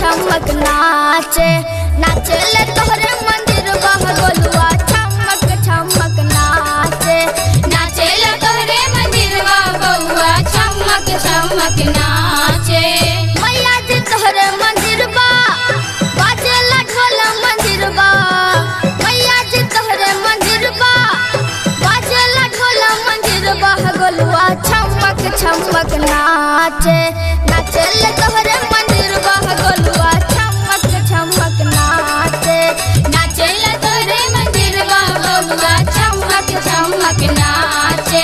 छमक नाचे नाचे ले तोहरे मंदिर बह गोलुआ छमक छमक नाचे नाचे ला तोहरे मंदिरवा बउआ चमक चमक नाचे मैया जी तोहरे मंदिर बा बाजेला ढोल मंदिर बा मैया जी तोहरे मंदिर बा बाजेला ढोल मंदिर बा गोलुआ छमक छमक नाचे नाचे ले तोहरे मंदिर बा गोलुआ छमक छमक नाचे नाचे ला तोहरे मंदिरवा बउआ चमक चमक नाचे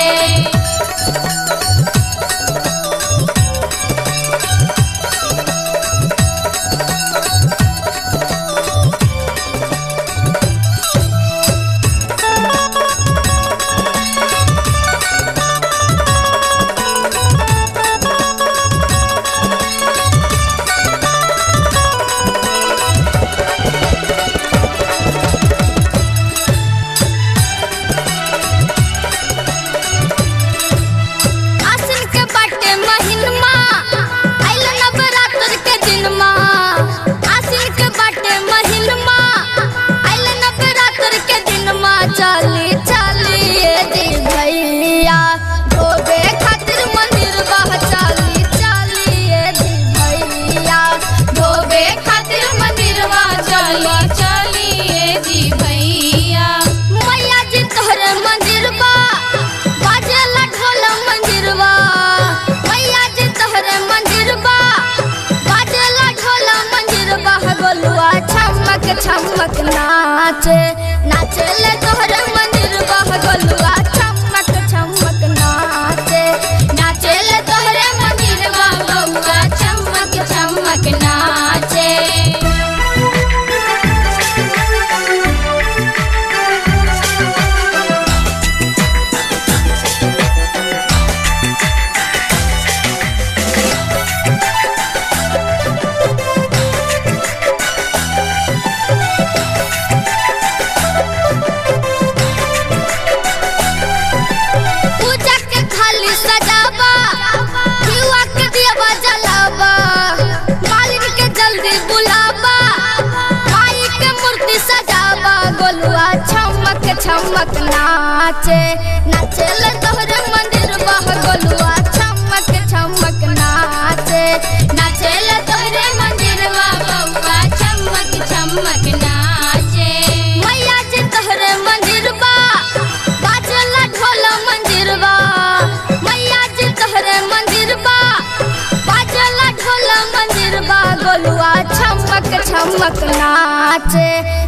आसिन के बाटे महिनमा आइल नवरात्र के दिनमा आसिन के बाटे महिनमा आइल नवरात्र के दिनमा चली चली ए दी भैया धोबे खातिर मंदिर बह चली चली ए दी भैया धोबे खातिर मंदिरवा चली चलिए जी भैया मैया जी तोहरे मंदिर बा बाजेला ढोल मंदिर बा मैया जी तोहरे मंदिर बा बाजेला ढोल मंदिर बा गोलुआ छमक छमक नाचे नाचे ले तोहरे मंदिर बा गोलुआ छमक छमक नाचे नाचे ले तोहरे मंदिरवा बउआ चमक चमक नाचे पूजा के खाली सजावा युवा के दियावा जलावा मालिक के जल्दी बुलावा माई के मूर्ति सजावा गोलुआ छमक छमक नाचे नाचे ले तोहरे मंदिर बह गोलुआ छमक छमक नाचे नाचे ले तोहरे मंदिरवा बउआ चमक चमक नाचे मैया जी तोहरे मंदिर बा बाजला ढोल मंदिर बा मैया जी तोहरे मंदिर बा बाजला ढोल मंदिर बा गोलुआ छमक छमक नाचे